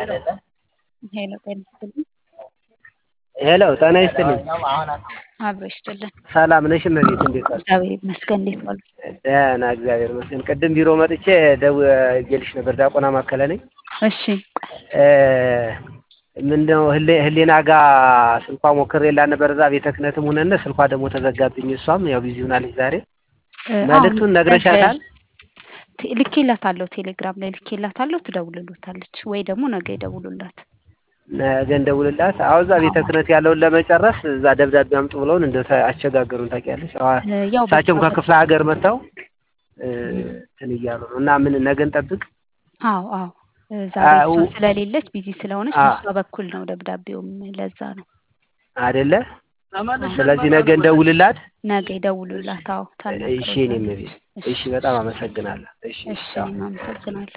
ሄሎ ጤና ይስጥልኝ። ሄሎ ጤና ይስጥልኝ። አብሮ ይስጥልን። ሰላም ነሽ እመቤት? እንዴት ዋልሽ? እግዚአብሔር ይመስገን። እንዴት ዋሉ? ደህና እግዚአብሔር ይመስገን። ቅድም ቢሮ መጥቼ ደውዬልሽ ነበር። ዲያቆና ማከለ ነኝ። እሺ ምንድነው ህሌና ጋር ስልኳ ሞክሬላት ነበር። እዛ ቤተ ክህነትም ሆነን ስልኳ ደግሞ ተዘጋብኝ። እሷም ያው ቢዚ ሆናለች ዛሬ። መልዕክቱን ነግረሻታል? ልኬላታለሁ። ቴሌግራም ላይ ልኬላታለሁ። ትደውልሎታለች ወይ ደግሞ ነገ ይደውሉላት። ነገ እንደውልላት። አዎ እዛ ቤተ ክህነት ያለውን ለመጨረስ እዛ ደብዳቤ አምጡ ብለውን እንደ አስቸጋገሩን ታውቂያለሽ። ያው እሳቸውም ከክፍለ ሀገር መጥተው እንትን እያሉ ነው እና ምን ነገ እንጠብቅ? አዎ አዎ ዛሬ እሷ ስለሌለች ቢዚ ስለሆነች በሷ በኩል ነው ደብዳቤውም ለዛ ነው አይደለ? ስለዚህ ነገ እንደውልላት። ነገ ይደውሉላት። አዎ እሺ እኔም ቤት እሺ፣ በጣም አመሰግናለሁ። እሺ እሺ፣ አመሰግናለሁ።